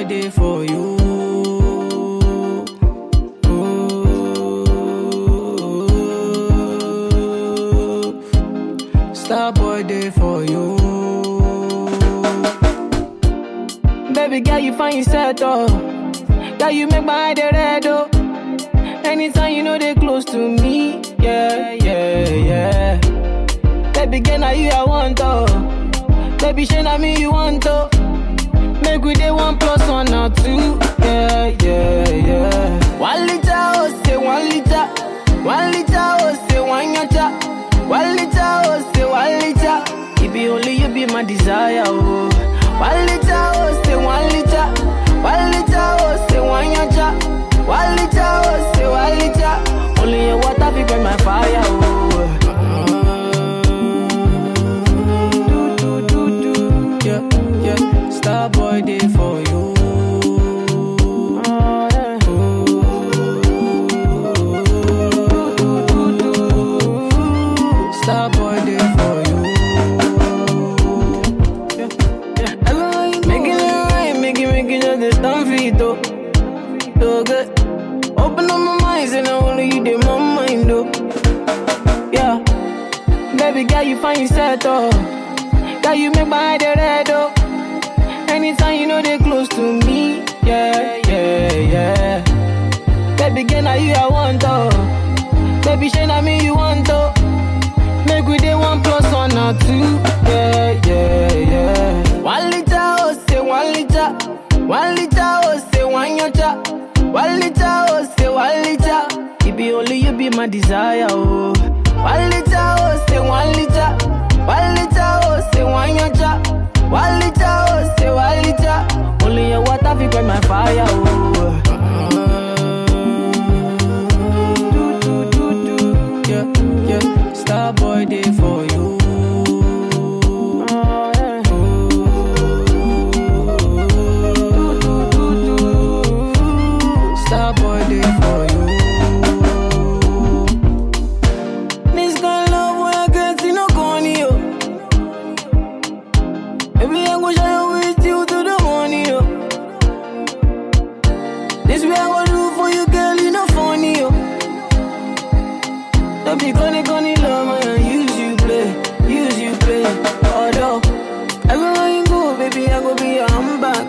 day for you. Ooh. Star boy day for you. Baby girl, you find yourself oh. Girl, you make my eye dey red oh. Anytime you know they close to me, yeah, yeah, yeah. Baby girl, now you I want oh. Baby, shey na me you want oh. Make we dey one plus one or two, yeah, yeah, yeah. One liter oh say one liter, one liter oh say one yacha, one liter oh say one liter. It be only you be my desire oh. One liter oh say one liter, one liter oh say one yacha, one liter oh say one liter. Only your water fi burn my fire oh. Do do do do, yeah yeah. Star boy day for you. Oh, yeah. Star boy day for you. Yeah, yeah. Everyone you making it right, making making just this stand for it though. So good. Open up my mind, and only you did my mind though. Yeah, baby girl, you find yourself though. Girl, you make my eye dey red oh. Anytime you know they close to me, yeah, yeah, yeah. Baby girl, now you I want oh. Baby, shey na me you want oh. Make we dey one plus one or two, yeah, yeah, yeah. One liter oh say one liter, one liter oh say one yacha, one liter oh say one liter. It be only you be my desire oh. One liter oh say one liter, one liter oh say one yacha, one liter oh say one liter. Only your water fi quench my fire oh. Do do do do, yeah yeah. Star boy day for you. Oh, yeah. Do, do, do, do. Star boy day for you. This kind of love when I get see no corny yo. Baby I go shine with you to the morning yo. This way I go do for you girl you no funny yo. Don't be gonna gonna love man, use you play, use you play. Although everywhere you go, baby, I go be your handbag.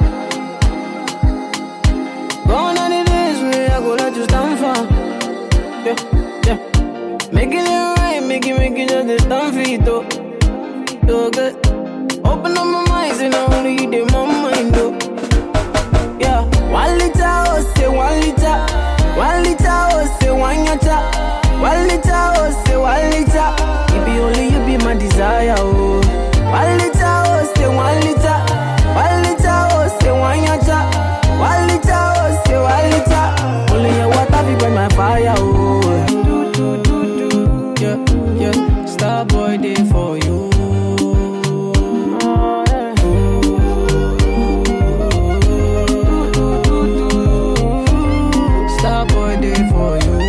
Gone are the days when I go let you stand for. Yeah, yeah. Making it right, making making just the stand for it though. So good. Open up my mind, and only you did my mind though. Yeah, one liter, oh say one liter, one liter, oh say one yacha. One liter, oh, say one liter. It be only you be my desire, oh. One liter, oh, say one liter. One liter, oh, say one yacha. One liter, oh, say one liter. Only your water fi burn my fire, oh. Do, do, do, do. Yeah, yeah. Star boy day for you. Oh, yeah. Do, do, do, do. Star boy day for you.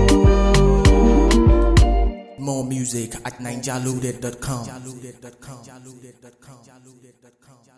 More music at ninjaloaded.com.